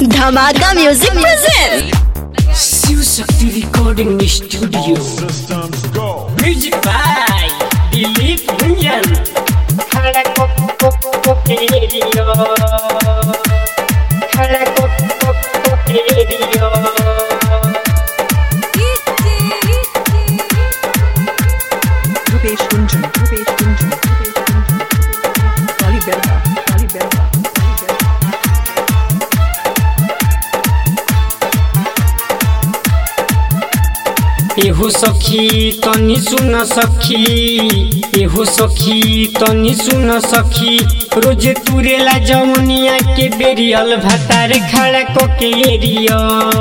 धमाका music present Shiv Shakti recording studio Systems go. Music by Dilip Gunjan Rupesh Kunjan, Rupesh Kunjan, Rupesh Kunjan, Kali Belva, Kali Belva, Kali Belva. एहो सखी तनी सुन सखी एहो सखी तनी सुन सखी रोज तुरेला जमुनिया के बेरियल भतार खड़ा कोके एरिया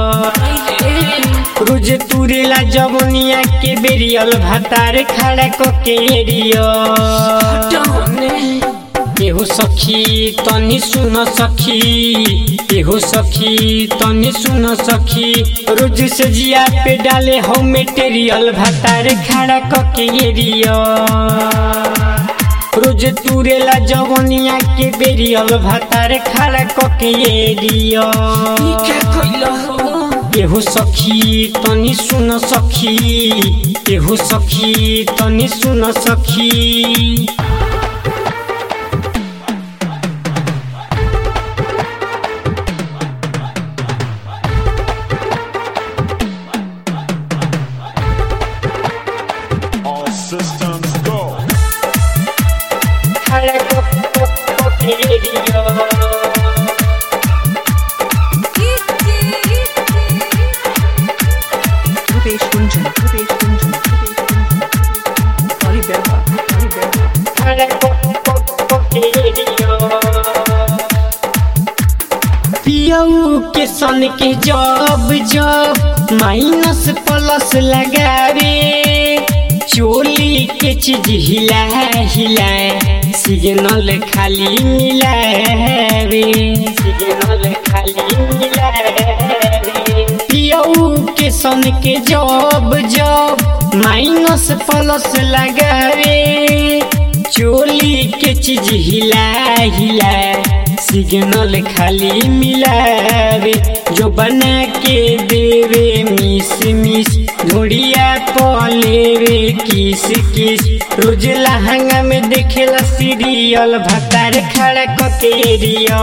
रोज तुरेला जमुनिया के बेरियल भतार खड़ा कोके एरिया एहो सखी तनी सुन सखी एहो सखी तनी सुन सखी रोज से जिया पे डाले हो मेटेरियल भतार खड़ा कके एरिया रोज तुरेला जवनिया के बेरियल भतार खड़ा कके एरिया एहो सखी तनी सुन सखी एहो सखी तनी सुन सखी All systems go. Rupesh Kunjan, Rupesh Kunjan, Rupesh Kunjan, Kali Belva, Kali Belva. पियऊ के सन के जब जब माइनस प्लस लगावे चोली के चीज हिला हिला सिग्नल खाली मिलावे सिग्नल खाली मिलावे पियऊ के सन के जब जब माइनस प्लस लगावे चोली के चीज हिला हिला सिग्नल खाली मिलावे जो बना के देवे मिस मिस घोड़िया पलेवे किस किस रोज लहंगा में देखेला सीरियल भतार खड़ा ककेरिया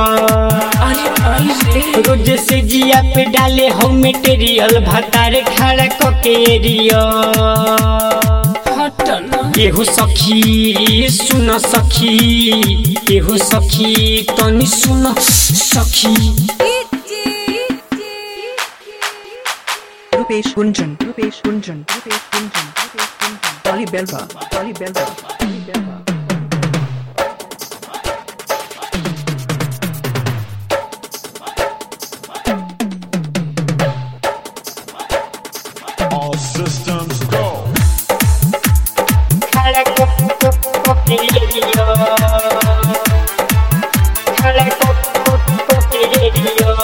रोज से जिया पे डाले हो मेटेरियल भतार खड़ा ककेरिया एहो सखी सुन सखी एहो सखी तनी सुन सखी Rupesh Kunjan, Rupesh Kunjan, Rupesh Kunjan, Rupesh Kunjan, Kali Belva, Kali Belva, Kali Belva. All systems go. खड़ा ककेरिया खड़ा ककेरिया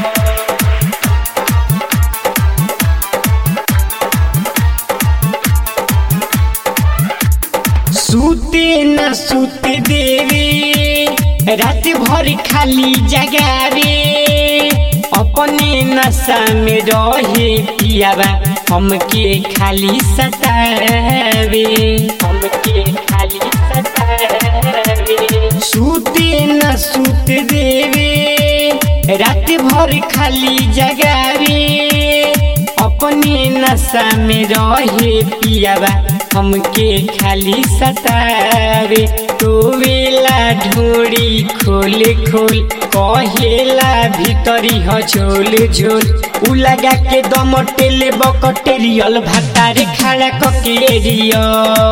सूते न सूते देवे रात भर खाली जगावे अपने नशा में रहे पियावा हमके खाली सतावे हमके खाली सतावे सूते न सूते देवे रात भर खाली जगावे अपने नशा में रहे पियावा हमके खाली सतावे टोवेला ढोड़ी खोल खोल कहेला भीतरी ह झोल झोल उ लगा के दम टेले बकटेरियल भातारे खड़ा ककेरिया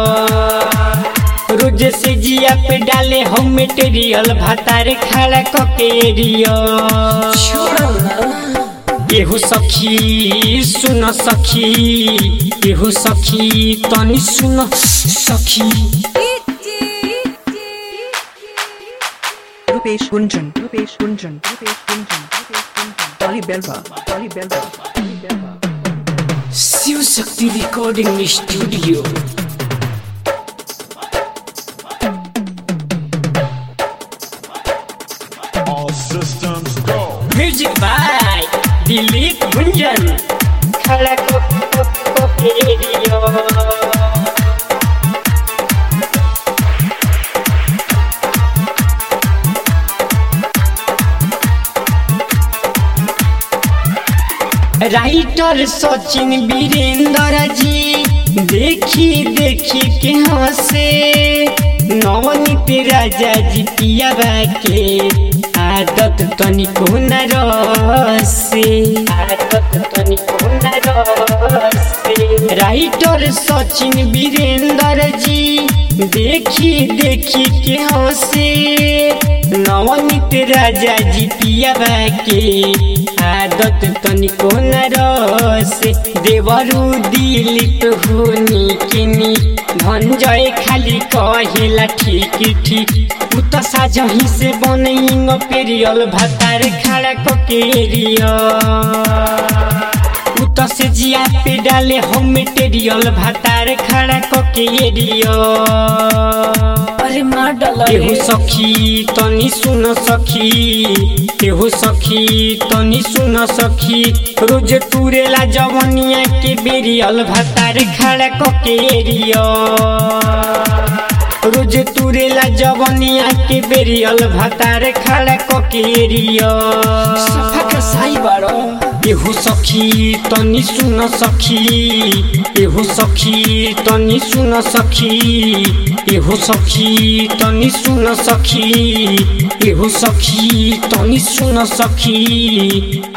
रोज से जिया पे डाले हम मेटेरियल भातारे खड़ा ककेरिया एहो सखी सुन सखी एहो सखी तनी सुन सखी Rupesh Kunjan, Rupesh Kunjan, Rupesh Kunjan, Rupesh Kunjan, Kali Belva, Kali Belva, Kali Belva. Shiv Shakti recording studio All systems go. Music by Dilip Gunjan खड़ा को को को के दियो राइटर सचिन वीरेंद्र जी देखी देखी के हंसे नवनीत राजा जी पिया के आदत तनिको न रसे आदत तनिको न रसे राइटर सचिन वीरेंद्र जी देखी देखी के हंसे नवनीत राजा जी पिया के आदत तनिको न रसे देवरु दिलिप हुनी किनी भंजय खाली कहेला ठीक ठीक उ त साझही से बनैंग पेरियल भातार खड़ा ककेरिया उ त से जिया पे डाले हम मटेरियल भातार खड़ा ककेरिया अरे मार डाला एहु सखी तनी सुन सखी एहु सखी तनी सुन सखी रोज तुरेला जवनिया के बेरियल भातार खड़ा ककेरिया रोज तुरेला जवनिया के बेरियल भातार खड़ा ककेरिया सफा का साई बाड़ो एहु सखी तनी सुन सखी एहु सखी तनी सुन सखी एहु सखी तनी सुन सखी एहु सखी तनी सुन सखी